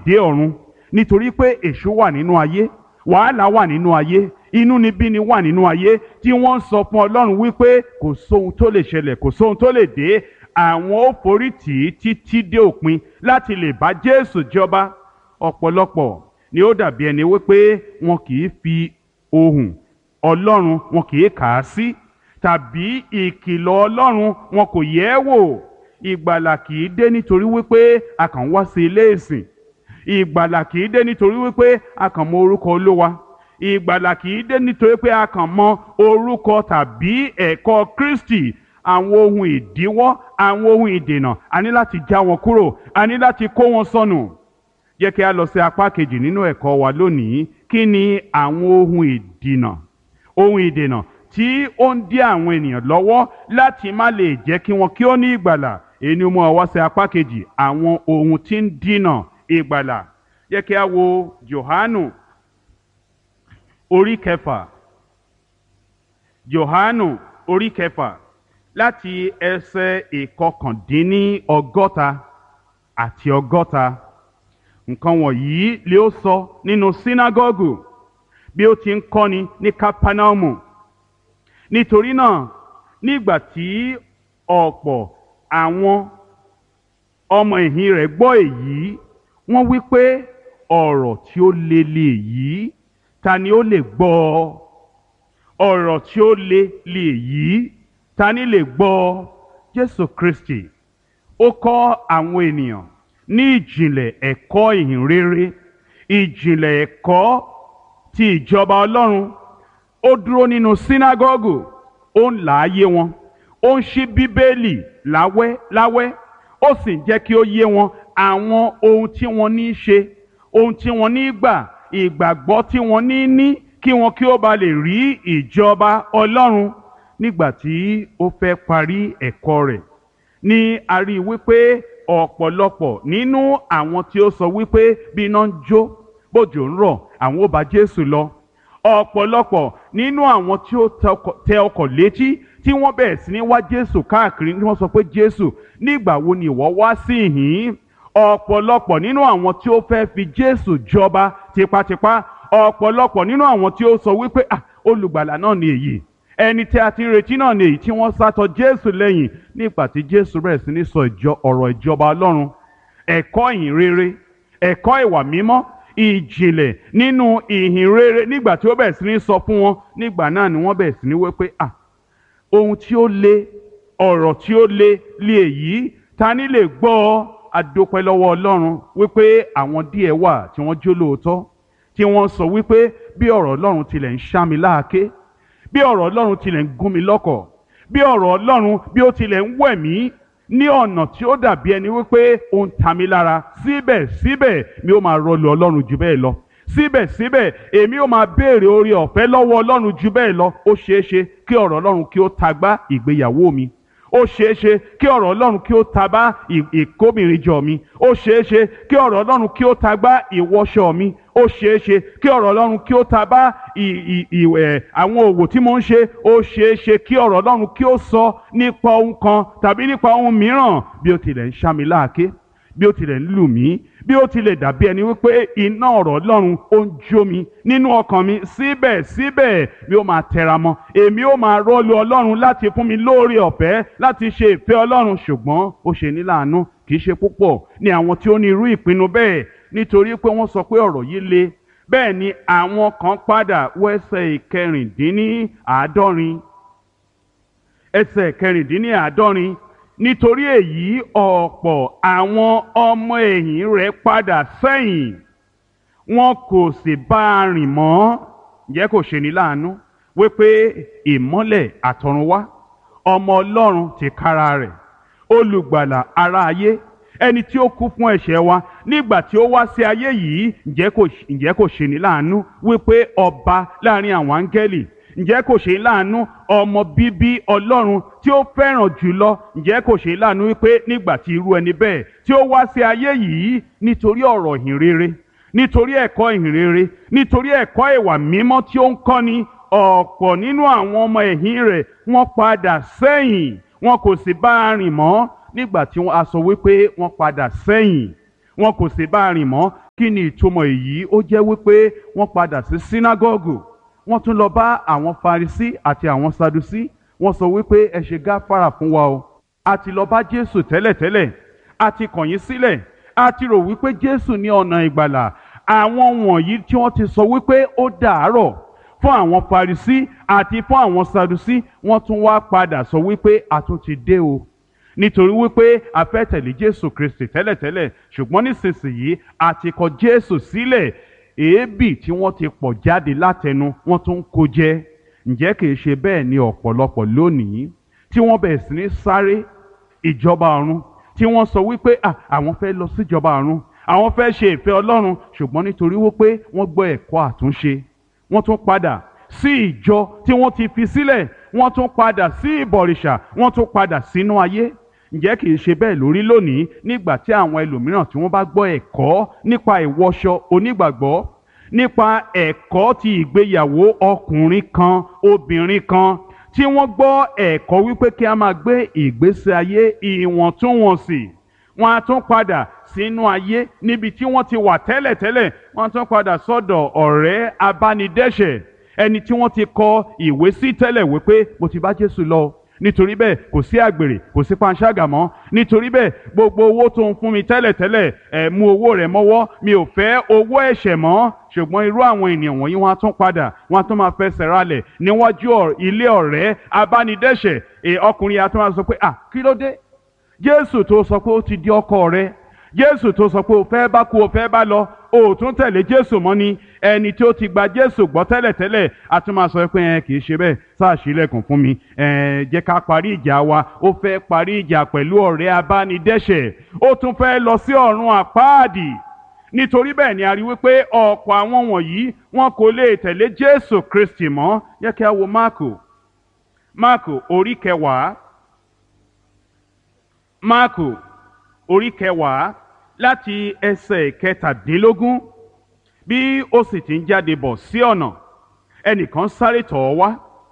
dé ọ̀run nítorí pé èṣù wà nínú ayé wàhálà wà nínú ayé inúnibíni wà nínú ayé tí wọ́n ń sọ fún ọlọ́run wípé kò sóhun tó lè ṣẹlẹ̀ kò sóhun tó lè dé àwọn ó forí tì í títí dé òpin láti lè bá jésù jọba ọ̀pọ̀lọpọ̀ ni ó dàbí ẹni wípé wọn kì í fi ohùn ọlọ́run wọn kì í kà á sí tàbí ìkìlọ̀ ọlọ́run wọn kò yẹ̀ ẹ́ wò ìgbàlà kì í dé nítorí wípé a kàn wá sí ilé ìsìn ìgbàlà kì í dé nítorí wípé a kàn mọ orúkọ olówa ìgbàlà kì í dé nítorí pé a kàn mọ orúkọ tàbí ẹ̀kọ́ kristi àwọn ohun ìdíwọ́ àwọn ohun ìdènà a ní láti já wọn kúrò a ní láti kó wọn sọnù jẹ́ kí a lọ sí apá kejì nínú ẹ̀kọ́ wa lónìí kí ni àwọn ohun ìdènà ohun ìdènà tí ó ń dí àwọn ènìyàn lọ́wọ́ láti má lè jẹ́ kí wọn kí ó ní ìgbàlà èyí ni mo wá sí apá kejì àwọn ohun tí ń dínà ìgbàlà jẹ́ kí a wo Jòhánù orí kẹfà Jòhánù orí kẹfà láti ẹsẹ̀ ìkọkàndínní ọgọ́ta àti ọgọ́ta nǹkan wọ̀nyí lè ó sọ nínú sínágọ́gù bí ó ti ń kọ́ni ní kápánámù nítorí náà nígbà tí ọ̀pọ̀ àwọn ọmọ ẹ̀yìn rẹ̀ gbọ́ èyí wọ́n wí pé ọ̀rọ̀ tí ó le lè yí ta ni ó lè gbọ́ ọ̀rọ̀ tí ó le lè yí ta ni lè gbọ́ Jésù Kristi ó kọ́ àwọn ènìyàn ní ìjìnlẹ̀ ẹ̀kọ́ ìhìnrere ìjìnlẹ̀ ẹ̀kọ́ ti ìjọba Ọlọ́run ó dúró nínú sínágọ́gù ó ń là á yé wọn ó ń ṣí bíbélì láwẹ́ láwẹ́ ó sì ń jẹ́ kí ó yé wọn àwọn ohun tí wọ́n ní í ṣe ohun tí wọ́n ní í gbà ìgbàgbọ́ tí wọ́n ní í ní kí wọn kí ó ba lè rí ìjọba Ọlọ́run nígbà tí ó fẹ́ parí ẹ̀kọ́ rẹ̀ ní a rí i wípé ọ̀pọ̀lọpọ̀ nínú àwọn tí ó sọ wípé bí iná ń jó bójò ń rọ̀ àwọn ó bá Jésù lọ ọ̀pọ̀lọpọ̀ nínú àwọn tí ó tẹ ọkọ̀ létí tí wọ́n bẹ̀rẹ̀ sí ní wá Jésù káàkiri tí wọ́n sọ pé Jésù nígbà wo ni ìwọ wá sí ìhín ọ̀pọ̀lọpọ̀ nínú àwọn tí ó fẹ́ fi Jésù jọba tipátipá ọ̀pọ̀lọpọ̀ nínú àwọn tí ó sọ wípé ah olùgbàlà náà ni èyí ẹni tí a ti ń retí náà ni èyí tí wọ́n sátọ Jésù lẹ́yìn nígbà tí Jésù bẹ̀rẹ̀ sí ní sọ ọ̀rọ̀ ìjọba Ọlọ́run ẹ̀kọ́ ìhìn rere ẹ̀kọ́ ìwà mímọ́ ìjìnlẹ̀ nínú ìhìn rere nígbà tí ó bẹ̀rẹ̀ sí ní sọ fún wọn nígbà náà ni wọ́n bẹ̀rẹ̀ sí ní wípé ah ohun tí ó le ọ̀rọ̀ tí ó le lé èyí ta ni lè gbọ́ ọ adópẹ́ lọ́wọ́ Ọlọ́run wípé àwọn díẹ̀ wà tí wọ́n jó lóòótọ́ tí wọ́n sọ wípé bí ọ̀rọ̀ Ọlọ́run tilẹ̀ ń ṣá mi láàké bí ọ̀rọ̀ Ọlọ́run tilẹ̀ ń gún mi lọ́kọ̀ bí ọ̀rọ̀ Ọlọ́run bí ó tilẹ̀ ń wẹ̀ mí ní ọ̀nà tí ó dàbí ẹni wípé ó ń ta mi lára síbẹ̀síbẹ̀ mi ó máa rọlù Ọlọ́run jù bẹ́ẹ̀ lọ síbẹ̀síbẹ̀ èmi ó máa béèrè oore ọ̀fẹ́ lọ́wọ́ Ọlọ́run jù bẹ́ẹ̀ lọ ó ṣeé ṣe kí ọ̀rọ̀ Ọlọ́run kí ó tagbá ìgbéyàwó mi ó ṣeé ṣe kí ọ̀rọ̀ Ọlọ́run kí ó tagbá ìkóbìnrinjọ mi ó ṣeé ṣe kí ọ̀rọ̀ Ọlọ́run kí ó tagbá ìwọṣọ mi ó ṣeé ṣe kí ọ̀rọ̀ Ọlọ́run kí ó tagbá ìwẹ̀ àwọn òwò tí mo ń ṣe ó ṣeé ṣe kí ọ̀rọ̀ Ọlọ́run kí ó sọ nípa ohun kan tàbí nípa ohun mìíràn bí ó tilẹ̀ ń ṣá mi láàké bí ó tilẹ̀ ń lù mí bí ó tilẹ̀ dàbí ẹni wípé iná ọ̀rọ̀ Ọlọ́run ó ń jó mi nínú ọkàn mi síbẹ̀síbẹ̀ mi ó máa tẹra mọ́ èmi ó máa rọ́ọ̀lù Ọlọ́run láti fún mi lóore ọ̀fẹ́ láti ṣe ìfẹ́ Ọlọ́run ṣùgbọ́n ó ṣe ní láàánú kì í ṣe púpọ̀ ní àwọn tí ó ní irú ìpinnu bẹ́ẹ̀ nítorí pé wọ́n sọ pé ọ̀rọ̀ yìí le bẹ́ẹ̀ ni àwọn kan padà wẹ́sẹ̀ ìkẹrìndínláàádọ́rin ẹsẹ̀ ìkẹrìndínláàádọ́rin nítorí èyí ọ̀pọ̀ àwọn ọmọ ẹ̀yìn rẹ̀ padà sẹ́yìn wọn kò sì bá a rìn mọ́ ǹjẹ́ kò ṣe ní láàánú wípé ìmọ́lẹ̀ àtọ̀runwá ọmọ ọlọ́run ti kára rẹ̀ olùgbàlà ara ayé ẹni tí ó kú fún ẹ̀ṣẹ̀ wa nígbà tí ó wá sí ayé yìí ǹjẹ́ kò ṣe ní láàánú wípé ọba láàrin àwọn áńgẹ́lì ǹjẹ́ kò ṣe láàánú ọmọ bíbí ọlọ́run tí ó fẹ́ràn jùlọ ǹjẹ́ kò ṣe láàánú wípé nígbà tí irú ẹni bẹ́ẹ̀ tí ó wá sí ayé yìí nítorí ọ̀rọ̀ ìhìn rere nítorí ẹ̀kọ́ ìhìn rere nítorí ẹ̀kọ́ ìwà mímọ́ tí ó ń kọ́ni ọ̀pọ̀ nínú àwọn ọmọ ẹ̀yìn rẹ̀ wọ́n padà sẹ́yìn wọn kò sì bá a rìn mọ́ nígbà tí a sọ wípé wọ́n padà sẹ́yìn wọn kò sì bá a rìn mọ́ kí ni ìtumọ̀ èyí ó jẹ́ wípé wọ́n padà sí sínágọ́gù wọ́n tún lọ bá àwọn farisí àti àwọn sadusí wọ́n sọ wípé ẹ ṣe gáfárà fún wa o a ti lọ bá jésù tẹ́lẹ̀tẹ́lẹ̀ a ti kàn yín sílẹ̀ a ti rò wípé jésù ní ọ̀nà ìgbàlà àwọn wọ̀nyí tí wọ́n ti sọ wípé ó dàárọ̀ fún àwọn farisí àti fún àwọn sadusí wọ́n tún wá padà sọ wípé a tún ti dé o nítorí wípé a fẹ́ tẹ̀lé jésù kristi tẹ́lẹ̀tẹ́lẹ̀ ṣùgbọ́n nísinsìnyí a ti kọ jésù sílẹ̀ èébì tí wọ́n ti pọ̀ jáde látẹnu wọ́n tún ń kó jẹ ǹjẹ́ kìí ṣe bẹ́ẹ̀ ni ọ̀pọ̀lọpọ̀ lónìí tí wọ́n bẹ̀rẹ̀ sí ní sáré ìjọba ọ̀run tí wọ́n sọ wípé "Ah, àwọn fẹ́ lọ síjọba ọ̀run àwọn fẹ́ ṣe ìfẹ́ ọlọ́run ṣùgbọ́n nítorí wípé wọ́n gbọ́ ẹ̀kọ́ àtúnṣe wọ́n tún padà sí ìjọ tí wọ́n ti fi sílẹ̀ wọ́n tún padà sí ìbọ̀rìṣà wọ́n tún padà sínú ayé ǹjẹ́ kìí ṣe bẹ́ẹ̀ lórí lónìí nígbà tí àwọn ẹlòmíràn tí wọ́n bá gbọ́ ẹ̀kọ́ nípa ìwọṣọ onígbàgbọ́ nípa ẹ̀kọ́ ti ìgbéyàwó ọkùnrin kan obìnrin kan tí wọ́n gbọ́ ẹ̀kọ́ wípé kí a máa gbé ìgbésí ayé ìwọ̀ntúnwọ̀nsì wọ́n á tún padà sínú ayé níbi tí wọ́n ti wà tẹ́lẹ̀tẹ́lẹ̀ wọ́n á tún padà sọ́dọ̀ ọ̀rẹ́ abánidẹ́ṣẹ̀ ẹni tí wọ́n ti kọ ìwé sí tẹ́lẹ̀ wípé mo ti bá Jésù lọ nítorí bẹ́ẹ̀ kò sí àgbèrè kò sí panṣágà mọ́ nítorí bẹ́ẹ̀ gbogbo owó tó ń fún mi tẹ́lẹ̀tẹ́lẹ̀ ẹ̀ mú owó rẹ̀ mọ́wọ́ mi ò fẹ́ owó ẹ̀ṣẹ̀ mọ́ ṣùgbọ́n irú àwọn ènìyàn wọ̀nyí wọ́n á tún padà wọ́n á tún máa fẹsẹ̀ ralẹ̀ níwájú ọ̀- ilé ọ̀rẹ́ abánidẹ́ṣẹ̀ ẹ̀ ọkùnrin yà á tún máa sọ pé à kí ló dé jésù tó sọ pé ó ti di ọkọ rẹ jésù tó sọ pé o fẹ́ bá kú o fẹ́ bá lọ o ò tún tẹ̀lé jésù mọ́ ni ẹni tí ó ti gba jésù gbọ́ tẹ́lẹ̀tẹ́lẹ̀ a tún máa sọ pé ẹ kì í ṣe bẹ́ẹ̀ sáà sílẹ̀kùn fún mi ẹ jẹ́ ká parí ìjà wa ó fẹ́ parí ìjà pẹ̀lú ọ̀rẹ́ abánidẹ́ṣẹ̀ ó tún fẹ́ lọ sí ọ̀run àpáàdì nítorí bẹ́ẹ̀ ni a rí wípé ọ̀pọ̀ àwọn wọ̀nyí wọn kò lè tẹ̀lé jésù kristi mọ́ jẹ́ kí a wo máàkù máàkù orí kẹwàá máàkù orí kẹwàá láti ẹsẹ̀ kẹtàdínlógún bí ó sì ti ń jáde bọ̀ sí ọ̀nà ẹnìkan sáré tọ̀ ọ́ wá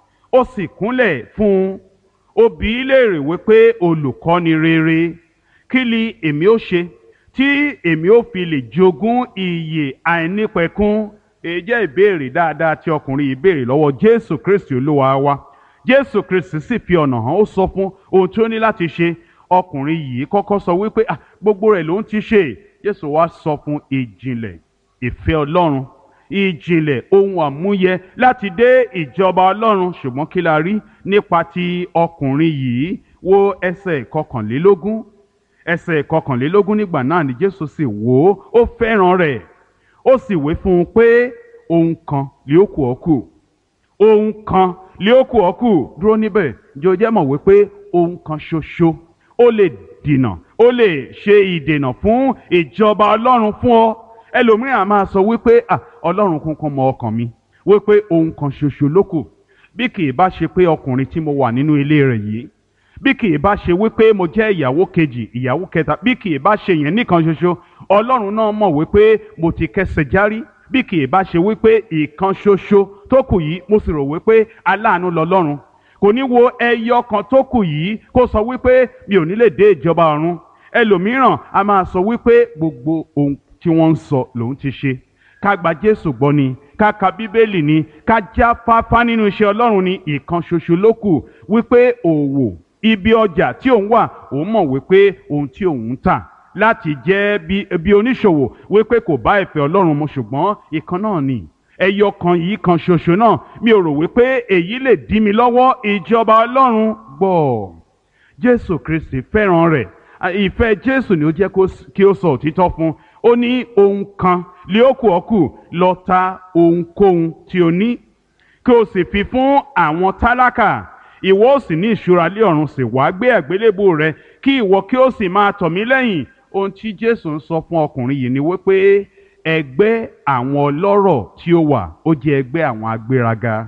ó sì kúnlẹ̀ fún un ó bi í léèrè wípé olùkọ́ni rere kí ni èmi ó ṣe tí èmi ó fi lè jogún ìyè àìnípẹ̀kun èyí jẹ́ ìbéèrè dáadáa tí ọkùnrin yìí béèrè lọ́wọ́ jésù kristi olúwa wa jésù kristi sì fi ọ̀nà hàn ó sọ fún ohun tí ó ní láti ṣe ọkùnrin yìí kọ́kọ́ sọ wípé "Ah, gbogbo rẹ̀ ló ń ti ṣe jésù wá sọ fún ìjìnlẹ̀ ìfẹ́ ọlọ́run ìjìnlẹ̀ ohun àmúyẹ láti dé ìjọba ọlọ́run ṣùgbọ́n kí la rí nípa ti ọkùnrin yìí wo ẹsẹ̀ kọkànlélógún ẹsẹ̀ kọkànlélógún nígbà náà ni jésù sì wò ó ó fẹ́ràn rẹ̀ ó sì wí fún un pé ohun kan lè ó kù ọ́ kù ohun kan lé ó kù ọ́ kù dúró níbẹ̀ jẹ́ o jẹ́ mọ̀ wípé ohun kan ṣoṣo ó lè dìnà ó lè ṣe ìdènà fún ìjọba ọlọ́run fún ọ ẹlòmíràn á máa sọ wípé "Ah, ọlọ́run kúnkún mọ ọkàn mi wípé ohun kan ṣoṣo ló kù bí kì í bá ṣe pé ọkùnrin tí mo wà nínú ilé rẹ̀ yìí bí kì í bá ṣe wípé mo jẹ́ ìyàwó kejì ìyàwó kẹta bí kì í bá ṣe yẹn nìkan ṣoṣo ọlọ́run náà mọ̀ wípé mo ti kẹsẹ̀ járí bí kì í bá ṣe wípé ìkan ṣoṣo tó kù yìí mo sì rò wípé aláàánú lọ́lọ́run kò ní wo ẹyọ kan tó kù yìí kó sọ wípé mi ò ní lè dé ìjọba ọ̀run ẹlòmíràn a máa sọ wípé gbogbo ohun tí wọ́n ń sọ lòun ti ṣe ká gba jésù gbọ́ ni ká ka bíbélì ni ká já fáfá nínú iṣẹ́ ọlọ́run ni ìkan ṣoṣo ló kù wípé òwò ibi ọjà tí òun wà òun mọ̀ wípé ohun tí òun ń tà láti jẹ́ bí bí oníṣòwò wípé kò bá ìfẹ́ ọlọ́run mu ṣùgbọ́n ìkan náà ni ẹyọ kan yìí kan ṣoṣo náà mi ò rò wípé èyí lè dí mi lọ́wọ́ ìjọba ọlọ́run gbọ́ jésù kristi fẹ́ràn rẹ̀ À, ìfẹ́ jésù ni ó jẹ́ kó s- kí ó sọ òtítọ́ fún ó ní ohun kan lé ó kù ọ́ kù lọ ta ohunkóhun tí o ní kí o sì fi fún àwọn tálákà ìwọ ó sì ní ìṣúra lé ọ̀run sì wá gbé àgbélébù rẹ kí ìwọ kí ó sì máa tọ̀ mí lẹ́yìn ohun tí jésù ń sọ fún ọkùnrin yìí ni wípé ẹgbẹ́ àwọn ọlọ́rọ̀ tí ó wà ó jẹ́ ẹgbẹ́ àwọn agbéraga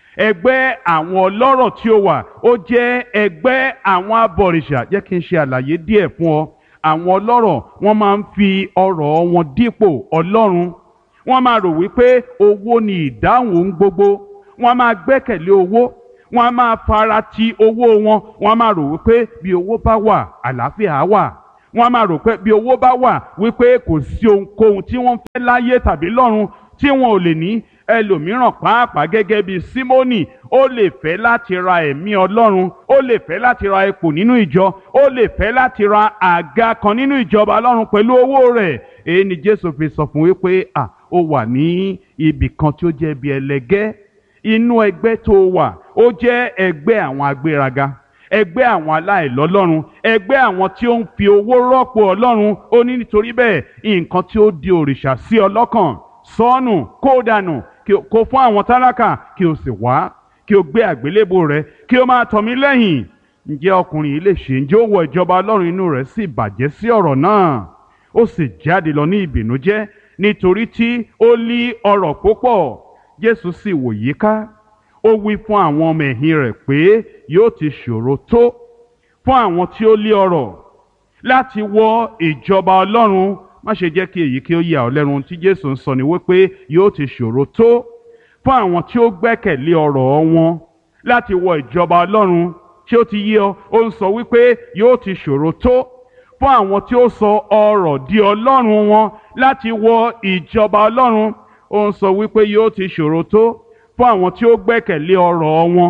ẹgbẹ́ àwọn ọlọ́rọ̀ tí ó wà ó jẹ́ ẹgbẹ́ àwọn abọ̀rìṣà jẹ́ kí n ṣe àlàyé díẹ̀ fún ọ àwọn ọlọ́rọ̀ wọ́n máa ń fi ọrọ̀ wọn dípò ọlọ́run wọ́n máa rò wípé owó ni ìdáhùn ohun gbogbo wọ́n máa gbẹ́kẹ̀lé owó wọ́n máa fara ti owó wọn wọ́n máa rò wípé bí owó bá wà àlàáfíà á wà wọ́n á máa rò pé bí owó bá wà wípé kò sí ohunkóhun tí wọ́n fẹ́ láyé tàbí lọ́run tí wọn ò lè ní ẹlòmíràn pàápàá gẹ́gẹ́ bí símónì ó lè fẹ́ láti ra ẹ̀mí ọlọ́run ó lè fẹ́ láti ra ipò nínú ìjọ ó lè fẹ́ láti ra àga kan nínú ìjọba ọlọ́run pẹ̀lú owó rẹ̀ èyí ni jésù fi sọ fún wípé à ó wà ní ibì kan tí ó jẹ́ bí ẹlẹgẹ́ inú ẹgbẹ́ tó wà ó jẹ́ ẹgbẹ́ àwọn agbéraga ẹgbẹ́ àwọn aláìlọ́lọ́run ẹgbẹ́ àwọn tí ó ń fi owó rọ́pò ọlọ́run ó ní nítorí bẹ́ẹ̀ nǹkan tí ó di òrìṣà sí ọlọ́kàn sọ́ọ̀nù kó dànù kó fún àwọn tálákà kí o sì wá kí o gbé àgbélébò rẹ kí o máa tọ̀ mí lẹ́yìn ǹjẹ́ ọkùnrin yìí lè ṣe ǹjẹ́ ó wọ ìjọba ọlọ́run inú rẹ̀ sì bàjẹ́ sí ọ̀rọ̀ náà ó sì jáde lọ ní ìbìnújẹ́ nítorí tí ó lí ọrọ̀ púpọ̀ jésù sì wò yíká ó wí fún àwọn ọmọ ẹ̀yìn rẹ̀ pé yóò ti ṣòro tó fún àwọn tí ó lé ọrọ̀ láti wọ ìjọba ọlọ́run má ṣe jẹ́ kí èyí kí ó yà ọ́ lẹ́nu tí jésù ń sọ ni wípé yóò ti ṣòro tó fún àwọn tí ó gbẹ́kẹ̀lé ọrọ̀ wọn láti wọ ìjọba ọlọ́run tí ó ti yé ọ ó ń sọ wípé yóò ti ṣòro tó fún àwọn tí ó sọ ọrọ̀ di ọlọ́run wọn láti wọ ìjọba ọlọ́run ó ń sọ wípé yóò ti ṣòro tó fún àwọn tí ó gbẹ́kẹ̀lé ọrọ̀ wọn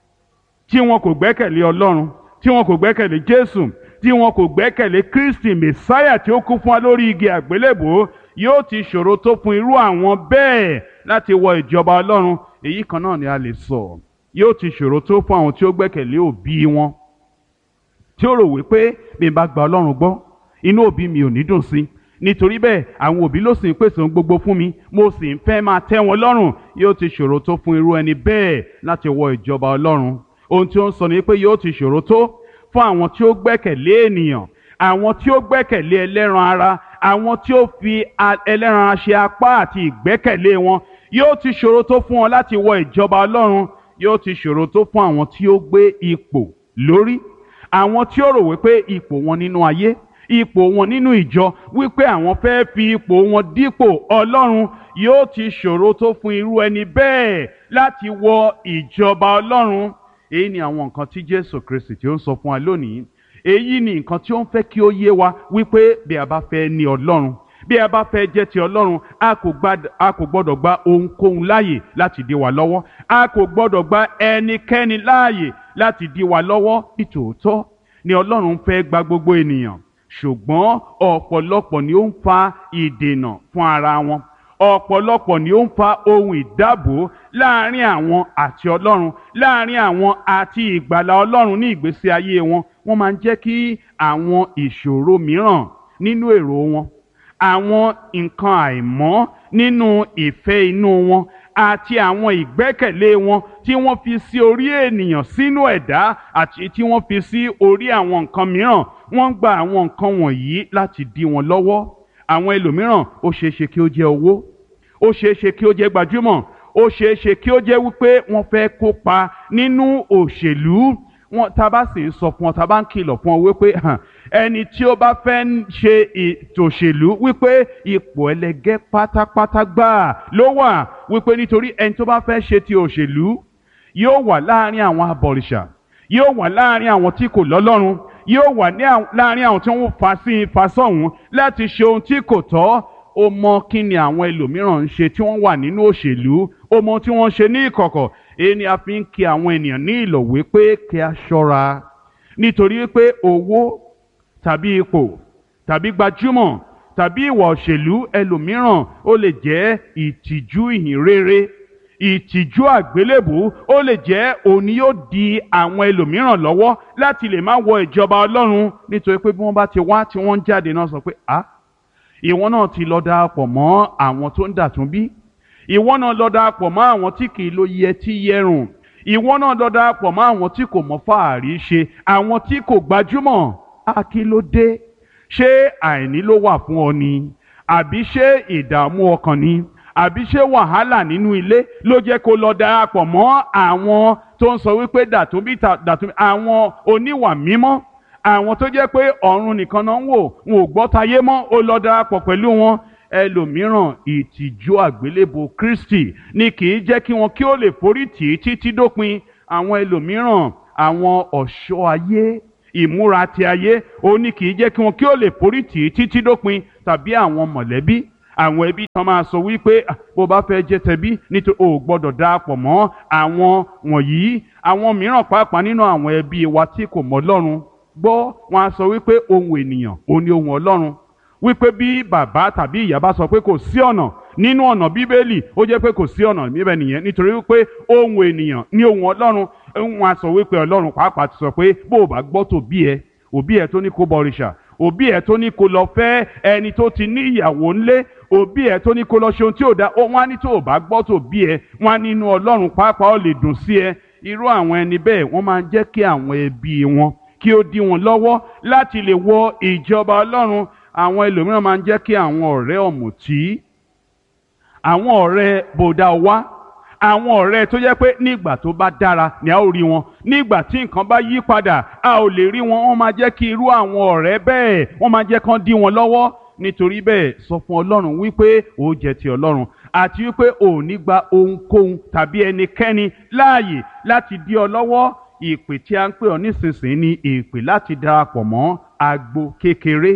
tí wọn kò gbẹ́kẹ̀lé ọlọ́run tí wọn kò gbẹ́kẹ̀lé jésù tí wọn kò gbẹ́kẹ̀lé kristi mẹsáyà tí ó kú fún wa lórí igi àgbélébò yóò ti ṣòro tó fún irú àwọn bẹ́ẹ̀ láti wọ ìjọba ọlọ́run èyí kan náà ni a lè sọ yóò ti ṣòro tó fún àwọn tí ó gbẹ́kẹ̀lé òbí wọn tí ó rò wípé bí n bá gba ọlọ́run gbọ́ inú òbí mi ò ní dùn sí nítorí bẹ́ẹ̀ àwọn òbí ló sì ń pèsè ohun gbogbo fún mi mo sì ń fẹ́ máa tẹ́ wọn lọ́rùn yóò ti ṣòro tó fún irú ẹni bẹ́ẹ̀ láti wọ ìjọba ọlọ́run ohun tí ó ń sọ ni pé yóò ti ṣòro tó fún àwọn tí ó gbẹ́kẹ̀lé ènìyàn àwọn tí ó gbẹ́kẹ̀lé ẹlẹ́ran ara àwọn tí ó fi ẹlẹ́ran ara ṣe apá àti ìgbẹ́kẹ̀lé wọn yóò ti ṣòro tó fún wọn láti wọ ìjọba ọlọ́run yóò ti ṣòro tó fún àwọn tí ó gbé ipò lórí àwọn tí ó rò wípé ipò wọn nínú ayé ipò wọn nínú ìjọ wípé àwọn fẹ́ fi ipò wọn dípò ọlọ́run yóò ti ṣòro tó fún irú ẹni bẹ́ẹ̀ láti wọ ìjọba ọlọ́run èyí ni àwọn nǹkan tí jésù kristi tí ó ń sọ fún wa lónìí èyí ni nǹkan tí ó ń fẹ́ kí ó yé wa wípé bí a bá fẹ́ ní ọlọ́run bí a bá fẹ́ jẹ́ ti ọlọ́run a kò gbọ́dọ̀ gba ohunkóhun láàyè láti dí wa lọ́wọ́ a kò gbọ́dọ̀ gba ẹnikẹ́ni láàyè láti dí wa lọ́wọ́ nítòótọ́ ni ọlọ́run fẹ́ gba gbogbo ènìyàn ṣùgbọ́n ọ̀pọ̀lọpọ̀ ni ó ń fa ìdènà fún ara wọn ọ̀pọ̀lọpọ̀ ni ó ń fa ohun ìdábò láàrin àwọn àti ọlọ́run láàrin àwọn àti ìgbàlà ọlọ́run ní ìgbésí ayé wọn wọ́n máa ń jẹ́ kí àwọn ìṣòro mìíràn nínú èrò wọn àwọn nǹkan àìmọ́ nínú ìfẹ́ inú wọn àti àwọn ìgbẹ́kẹ̀lé wọn tí wọ́n fi sí orí ènìyàn sínú ẹ̀dá àti tí wọ́n fi sí orí àwọn nǹkan mìíràn wọ́n ń gba àwọn nǹkan wọ̀nyí láti dí wọn lọ́wọ́ àwọn ẹlòmíràn ó ṣeé ṣe kí ó jẹ́ owó ó ṣeé ṣe kí ó jẹ́ gbajúmọ̀ ó ṣeé ṣe kí ó jẹ́ wípé wọ́n fẹ́ kópa nínú òṣèlú wọn tá a bá sì ń sọ fún ọ tá a bá ń kìlọ̀ fún ọ wípé ẹni tí ó bá fẹ́ ṣe ètò òṣèlú wípé ipò ẹlẹgẹ́ pátápátá gbáà ló wà wípé nítorí ẹni tó bá fẹ́ ṣe ti òṣèlú yóò wà láàrin àwọn abọ̀rìṣà yóò wà láàrin àwọn tí kò lọ́lọ́run yóò wà láàrin àwọn tí wọ́n fa sí fa sọ́hún láti ṣe ohun tí kò tọ́ ó mọ kí ni àwọn ẹlòmíràn ń ṣe tí wọ́n wà nínú òṣèlú ó mọ tí wọ́n ń ṣe ní ìkọ̀kọ̀ èyí ni a fi ń kí àwọn ènìyàn ní ìlọ̀ wípé kí a ṣọ́ra nítorí pé owó tàbí ipò tàbí gbajúmọ̀ tàbí ìwà òṣèlú ẹlòmíràn ó lè jẹ́ ìtìjú ìhìnrere ìtìjú àgbélébù ó lè jẹ́ òní yóò di àwọn ẹlòmíràn lọ́wọ́ láti lè má wọ ìjọba ọlọ́run nítorí pé bí wọ́n bá ti wá tí wọ́n ń jáde náà sọ pé ah ìwọ náà ti lọ darapọ̀ mọ́ àwọn tó ń dàtún bí ìwọ náà lọ darapọ̀ mọ́ àwọn tí kì í lo yẹ tí yẹrùn ìwọ náà lọ darapọ̀ mọ́ àwọn tí kò mọ fàárí ṣe àwọn tí kò gbajúmọ̀ á kí ló dé ṣé àìní ló wà fún ọ ni àbí ṣé ìdààmú ọkàn ni àbí ṣé wàhálà nínú ilé ló jẹ́ kó lọ darapọ̀ mọ́ àwọn tó ń sọ wípé dàtúnbí dàtúnbí àwọn oníwà mímọ́ àwọn tó jẹ́ pé ọ̀run nìkan náà ń wò wọn ò gbọ́ tayé mọ́ ó lọ darapọ̀ pẹ̀lú wọn ẹlòmíràn ìtìjú àgbélébò Kristi ni kì í jẹ́ kí wọn kí ó lè forí tì í títí dópin àwọn ẹlòmíràn àwọn ọ̀ṣọ́ ayé ìmúra ti ayé ó ní kì í jẹ́ kí wọn kí ó lè forí tì í títí dópin tàbí àwọn mọ̀lẹ́bí àwọn ẹbí tán máa sọ wípé "Ah, bó bá fẹ́ jẹ́ tẹbí nítorí o ò gbọ́dọ̀ darapọ̀ mọ́ àwọn wọ̀nyí àwọn mìíràn pàápàá nínú àwọn ẹbí wa tí kò mọ̀ Ọlọ́run gbọ́ wọn á sọ wípé ohun ènìyàn òun ni ohun Ọlọ́run wípé bí bàbá tàbí ìyá bá sọ pé kò sí ọ̀nà nínú ọ̀nà bíbélì ó jẹ́ pé kò sí ọ̀nà níbẹ̀ nìyẹn nítorí wípé ohun ènìyàn ní ohun Ọlọ́run wọn á sọ wípé Ọlọ́run pàápàá ti sọ pé bó o bá gbọ́ tòbí ẹ òbí ẹ tó ní kó bọrìṣà òbí ẹ tó ní kó lọ fẹ́ ẹni tó ti ní ìyàwó ńlé òbí ẹ tó ní kó lọ ṣe ohun tí ò da ó wọn á ní tó o bá gbọ́ tòbí ẹ wọn á nínú Ọlọ́run pàápàá ó lè dùn sí ẹ irú àwọn ẹni bẹ́ẹ̀ wọ́n máa ń jẹ́ kí àwọn ẹbí wọn kí ó dí wọn lọ́wọ́ láti lè wọ ìjọba Ọlọ́run àwọn ẹlòmíràn máa ń jẹ́ kí àwọn ọ̀rẹ́ ọ̀mùtí àwọn ọ̀rẹ́ bòdà wá àwọn ọ̀rẹ́ tó jẹ́ pé nígbà tó bá dára ni a ó rí wọn nígbà tí nǹkan bá yí padà a ò lè rí wọn wọ́n máa jẹ́ kí irú àwọn ọ̀rẹ́ bẹ́ẹ̀ wọ́n máa jẹ́ kán dí wọn lọ́wọ́ nítorí bẹ́ẹ̀ sọ fún Ọlọ́run wípé ó jẹ́ ti Ọlọ́run àti wípé ò ní gba ohunkóhun tàbí ẹnikẹ́ni láàyè láti dí ọ lọ́wọ́ ìpè tí a ń pè ọ nísinsìnyí ni ìpè láti darapọ̀ mọ́ agbo kékeré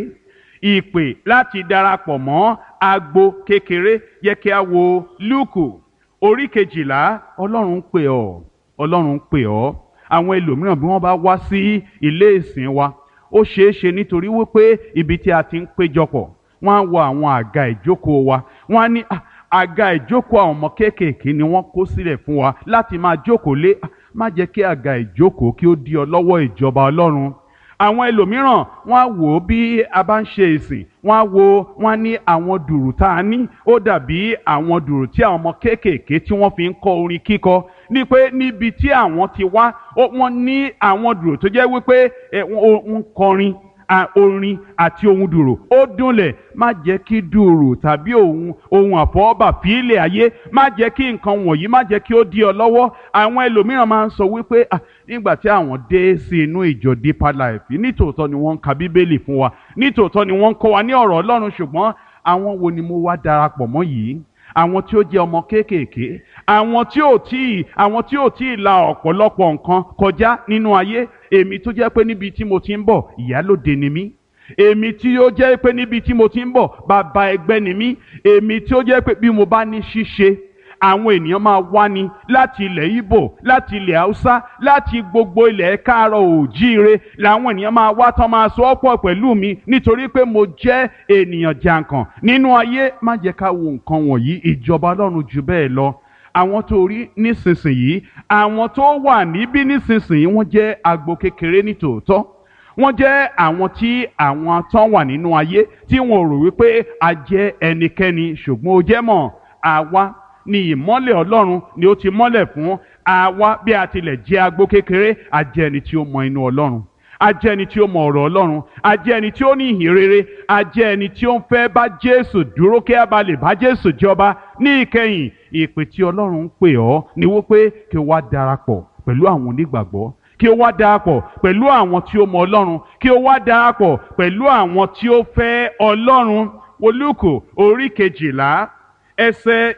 ìpè láti darapọ̀ mọ́ agbo kékeré yẹ kí a wo Lúùkù orí kejìlá Ọlọ́run ń pè ọ́ Ọlọ́run ń pè ọ́ àwọn ẹlòmíràn bí wọ́n bá wá sí ilé ìsìn wa ó ṣeé ṣe nítorí wípé ibi tí a ti ń péjọpọ̀ wọ́n á wo àwọn àga ìjókòó wa wọ́n á ní "Ah, àga ìjókòó àwọn ọmọ kéékèèké ni wọ́n kó sílẹ̀ fún wa láti máa jókòó lé Ah, má jẹ́ kí àga ìjókòó kí ó dí ọ lọ́wọ́ ìjọba Ọlọ́run àwọn ẹlòmíràn wọ́n á wò ó bí a bá ń ṣe ìsìn wọ́n á wo wọ́n á ní àwọn dùrù tá a ní ó dàbí àwọn dùrù tí àwọn ọmọ kéékèèké tí wọ́n fi ń kọ́ orin kíkọ ní pé níbi tí àwọn ti wá ó- wọ́n ní àwọn dùrù tó jẹ́ wípé ẹ, wọ́n ó- ń kọrin a- orin àti ohun dùrù ó dúnlẹ̀ má jẹ́ kí dùrù tàbí ohun ohun àfọwọ́bà fílẹ̀ ayé má jẹ́ kí nǹkan wọ̀nyí má jẹ́ kí ó dí ọ lọ́wọ́ àwọn ẹlòmíràn máa ń sọ wípé "Ah, nígbà tí àwọn dé sí inú ìjọ Deeper Life nítòótọ́ ni wọ́n ń ka bíbélì fún wa nítòótọ́ ni wọ́n ń kọ́ wa ní ọ̀rọ̀ Ọlọ́run ṣùgbọ́n àwọn wo ni mo wá darapọ̀ mọ́ yìí àwọn tí ó jẹ́ ọmọ kéékèèké àwọn tí ò tí ì àwọn tí ò tí ì la ọ̀pọ̀lọpọ̀ nǹkan kọjá nínú ayé èmi tó jẹ́ pé níbi tí mo ti ń bọ̀ ìyálòde ni mí èmi tí ó jẹ́ pé níbi tí mo ti ń bọ̀ bàbá ẹgbẹ́ ni mí èmi tí ó jẹ́ pé bí mo bá ní ṣíṣe àwọn ènìyàn máa wá ní láti ilẹ̀ Ìgbò láti ilẹ̀ Haúsá láti gbogbo ilẹ̀ káàárọ̀ òjíire làwọn ènìyàn máa wá tán máa sọ ọ́pọ̀ pẹ̀lú mi nítorí pé mo jẹ́ ènìyàn jàǹkàn nínú ayé má jẹ́ ká wo nǹkan wọ̀nyí ìjọba Ọlọ́run jù bẹ́ẹ̀ lọ àwọn tó rí nísinsìnyí àwọn tó wà níbí nísinsìnyí wọ́n jẹ́ agbo kékeré ní tòótọ́ wọ́n jẹ́ àwọn tí àwọn tán wà nínú ayé tí wọn ò rò wípé a jẹ́ ẹnikẹ́ni ṣùgbọ́n ó jẹ́ mọ̀ àwa ni ìmọ́lẹ̀ Ọlọ́run ni ó ti mọ́lẹ̀ fún àwa bí a tilẹ̀ jẹ́ agbo kékeré a jẹ́ ẹni tí ó mọ inú Ọlọ́run a jẹ́ ẹni tí ó mọ ọ̀rọ̀ Ọlọ́run a jẹ́ ẹni tí ó ní ìhìn rere a jẹ́ ẹni tí ó ń fẹ́ bá Jésù dúró kí a bá lè bá Jésù jọba ní ìkẹyìn ìpè tí Ọlọ́run ń pè ọ́ ni wípé kí o wá darapọ̀ pẹ̀lú àwọn onígbàgbọ́ kí o wá darapọ̀ pẹ̀lú àwọn tí ó mọ Ọlọ́run kí o wá darapọ̀ pẹ̀lú àwọn tí ó fẹ́ Ọlọ́run Olúkù orí kejìlá ẹsẹ̀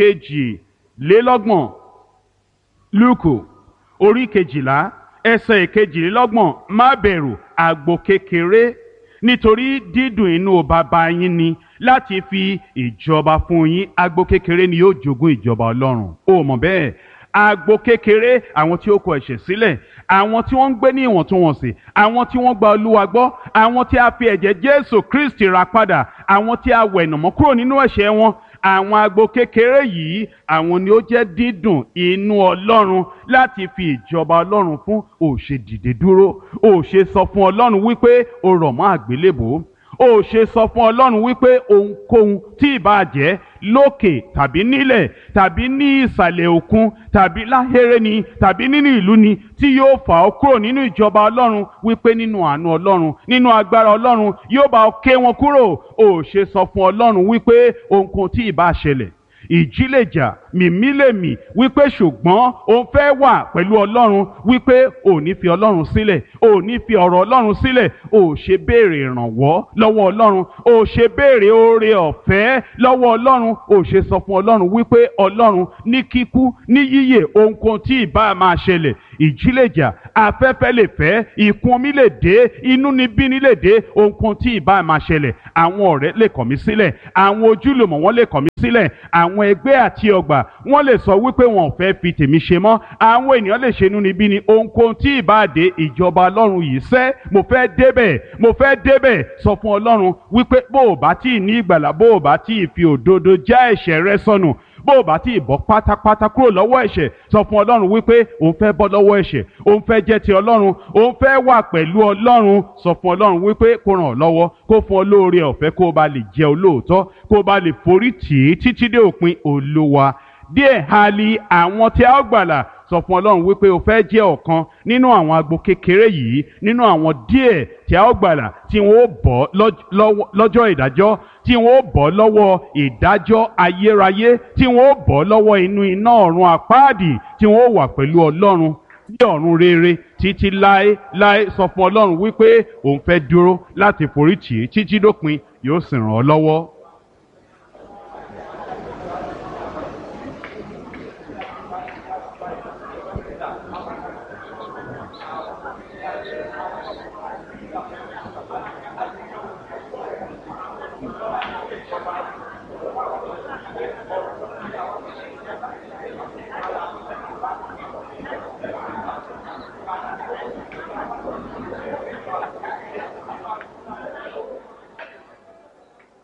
ìkejìlélọ́gbọ̀n Lúùkù orí kejìlá ẹsẹ̀ ìkejìlélọ́gbọ̀n má bẹ̀rù àgbò kékeré nítorí dídùn inú bàbá yín ni láti fi ìjọba fún yín àgbò kékeré ni yóò jogún ìjọba Ọlọ́run ó mọ̀ bẹ́ẹ̀ àgbò kékeré àwọn tí ó kọ ẹ̀ṣẹ̀ sílẹ̀ àwọn tí wọ́n ń gbé ní ìwọ̀ntúnwọ̀nsì àwọn tí wọ́n gba Olúwa gbọ́ àwọn tí a fi ẹ̀jẹ̀ Jésù Kristi rà padà àwọn tí a wẹ̀nàmọ́ kúrò nínú ẹ̀ṣẹ̀ wọn àwọn agbo kékeré yìí àwọn ni ó jẹ́ dídùn inú Ọlọ́run láti fi ìjọba Ọlọ́run fún òṣè dìde dúró òṣè sọ fún Ọlọ́run wípé o rọ̀ mọ́ àgbélébò ó ṣe sọ fún ọlọ́run wípé ohunkóhun tí ìbá jẹ́ lókè tàbí nílẹ̀ tàbí ní ìsàlẹ̀ òkun tàbí láhéré ni tàbí nínú ìlú ni tí yóò fà ọ́ kúrò nínú ìjọba ọlọ́run wípé nínú àánú ọlọ́run nínú agbára ọlọ́run yóò bá ọ ké wọn kúrò ó ṣe sọ fún ọlọ́run wípé ohunkóhun tí ìbá ṣẹlẹ̀ ìjì lè jà mìmí lè mì wípé ṣùgbọ́n òun fẹ́ wà pẹ̀lú ọlọ́run wípé ò ní fi ọlọ́run sílẹ̀ ò ní fi ọ̀rọ̀ ọlọ́run sílẹ̀ ò ṣe béèrè ìrànwọ́ lọ́wọ́ ọlọ́run ò ṣe béèrè oore ọ̀fẹ́ lọ́wọ́ ọlọ́run ò ṣe sọ fún ọlọ́run wípé ọlọ́run ní kíkú ní yíyè ohunkóhun tí ìbá máa ṣẹlẹ̀ ìjì lè jà afẹ́fẹ́ lè fẹ́ ìkún omi lè dé inú ni bíní lè dé ohunkóhun tí ìbá máa ṣẹlẹ̀ àwọn ọ̀rẹ́ lè kọ̀ mí sílẹ̀ àwọn ojúlùmọ̀ wọn lè kọ̀ mí sílẹ̀ àwọn ẹgbẹ́ àti ọgbà wọn lè sọ wípé wọn ò fẹ́ fi tèmi ṣe mọ́ àwọn ènìyàn lè ṣe inú ni bíní ohunkóhun tí ìbá dé ìjọba ọlọ́run yìí sẹ́ mo fẹ́ débẹ̀ mo fẹ́ débẹ̀ sọ fún ọlọ́run wípé bó o bá tí ì ní ìgbàlà bó o bá tí ì fi òdodo já ẹ̀ṣẹ̀ rẹ sọnù bó o bá tí ì bọ́ pátápátá kúrò lọ́wọ́ ẹ̀ṣẹ̀ sọ fún ọlọ́run wípé òun fẹ́ bọ́ lọ́wọ́ ẹ̀ṣẹ̀ òun fẹ́ jẹ́ ti ọlọ́run òun fẹ́ wà pẹ̀lú ọlọ́run sọ fún ọlọ́run wípé kó ràn ọ́ lọ́wọ́ kó fún ọ lóore ọ̀fẹ́ kó o bá lè jẹ́ olóòótọ́ kó o bá lè forí tì í títí dé òpin olúwa díẹ̀ hali àwọn tí a ó gbàlà sọ fún ọlọ́run wípé o fẹ́ jẹ́ ọ̀kan nínú àwọn agbo kékeré yìí nínú àwọn díẹ̀ tí a ó gbàlà tí wọ́n ó bọ́ lọ́jọ́ ìdájọ́ tí wọ́n ó bọ́ lọ́wọ́ ìdájọ́ ayérayé tí wọ́n ó bọ́ lọ́wọ́ inú iná ọ̀run àpáàdì tí wọ́n ó wà pẹ̀lú ọlọ́run ní ọ̀run rere títí láé láé sọ fún ọlọ́run wípé òun fẹ́ dúró láti forí tì í títí dópin yóò sì ràn ọ́ lọ́wọ́.